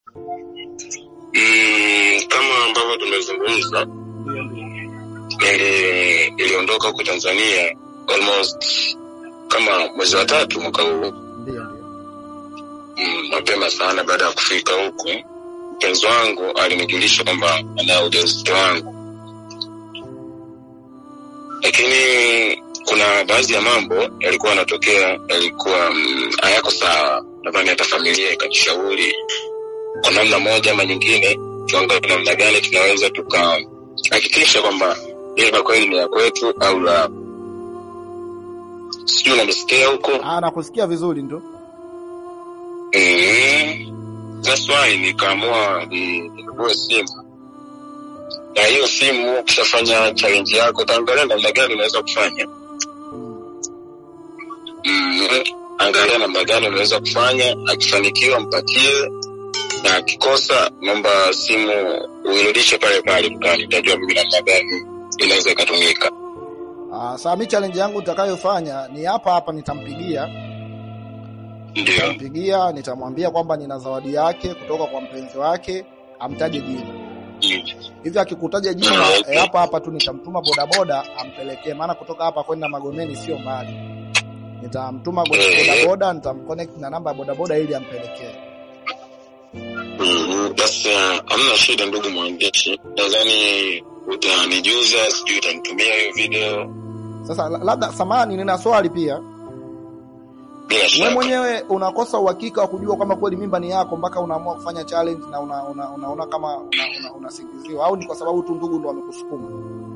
Mm, kama ambavyo tumezungumza Ndio, ndio. nili, iliondoka huko Tanzania almost kama mwezi wa tatu mwaka huu Ndio, ndio. mm, mapema sana. Baada ya kufika huku, mpenzi wangu alinijulisha kwamba ana ujauzito wangu, lakini kuna baadhi ya mambo yalikuwa yanatokea yalikuwa mm, hayako sawa. Nadhani hata familia ikajishauri kwa namna moja ama nyingine, tuangalie namna gani tunaweza tukahakikisha kwamba mimba kweli ni ya kwetu au la. Sijui unanisikia huko? Ah, nakusikia vizuri ndo. Mm. That's why nikaamua ni- ninunue simu, na hiyo simu ukishafanya challenge yako utaangalia namna gani unaweza kufanya Mm. mm. Angalia namna gani unaweza kufanya, akifanikiwa mpatie, na akikosa naomba simu uirudishe pale pale dukani, nitajua mimi namna gani inaweza ikatumika. Ah, saa mi challenge yangu nitakayofanya ni hapa hapa, nitampigia Ndio nitampigia, nitamwambia kwamba nina zawadi yake kutoka kwa mpenzi wake, amtaje jina Mm. hivi. Akikutaja jina eh, hapa hapa tu nitamtuma bodaboda ampelekee, maana kutoka hapa kwenda Magomeni sio mbali. Nitamtuma boda- bodaboda, nitamconnect na namba ya bodaboda ili ampelekee. Mhm, Basi uh, hamna shida ndugu mwandishi, nadhani utanijuza, sijui utanitumia hiyo video Sasa la- labda, samani, nina swali pia. bila Wewe shaka. mwenyewe unakosa uhakika wa kujua kama kweli mimba ni yako mpaka unaamua kufanya challenge na una, una, unaona kama unasingiziwa una, unasingiziwa, au ni kwa sababu tu ndugu ndo wamekusukuma?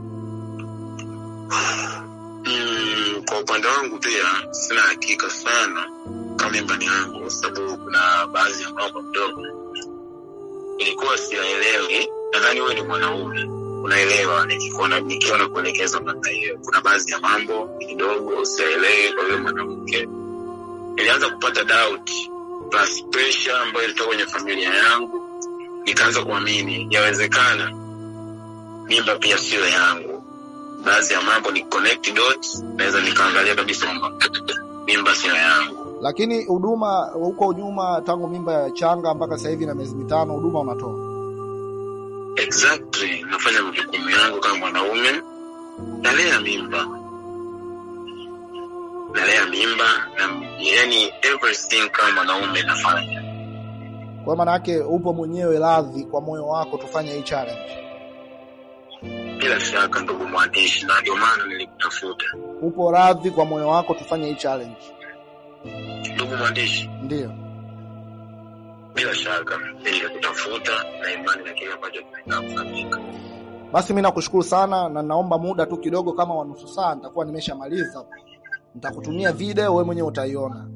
Mm, kwa upande wangu pia sina hakika sana kama mimba ni yangu, kwa sababu kuna baadhi ya mambo kidogo ilikuwa siyaelewi. Nadhani wewe ni mwanaume unaelewa, nikikuona nikiwa na kuelekeza namna hiyo, kuna baadhi ya mambo kidogo siyaelewi. Kwa hiyo mwanamke nilianza kupata doubt plus pressure ambayo ilitoka kwenye familia yangu, nikaanza kuamini yawezekana mimba pia sio yangu. Baadhi ya mambo ni connect dots, naweza nikaangalia kabisa kwamba mimba sio yangu. Lakini huduma huko nyuma, tangu mimba ya changa mpaka sasa hivi na miezi mitano, huduma unatoa Exactly, nafanya majukumu yangu kama mwanaume, nalea mimba, nalea mimba na yani everything kama mwanaume nafanya. kwa maana yake upo mwenyewe radhi kwa moyo wako tufanye hii challenge? Bila shaka, ndugu mwandishi, na ndio maana nilikutafuta. Upo radhi kwa moyo wako tufanye hii challenge? Ndugu mwandishi, Ndio. bila shaka nilikutafuta na imani na kile ambacho kinaenda kufanyika. Basi mimi nakushukuru sana, na naomba muda tu kidogo, kama wa nusu saa nitakuwa nimeshamaliza. Nitakutumia video, wewe mwenyewe utaiona.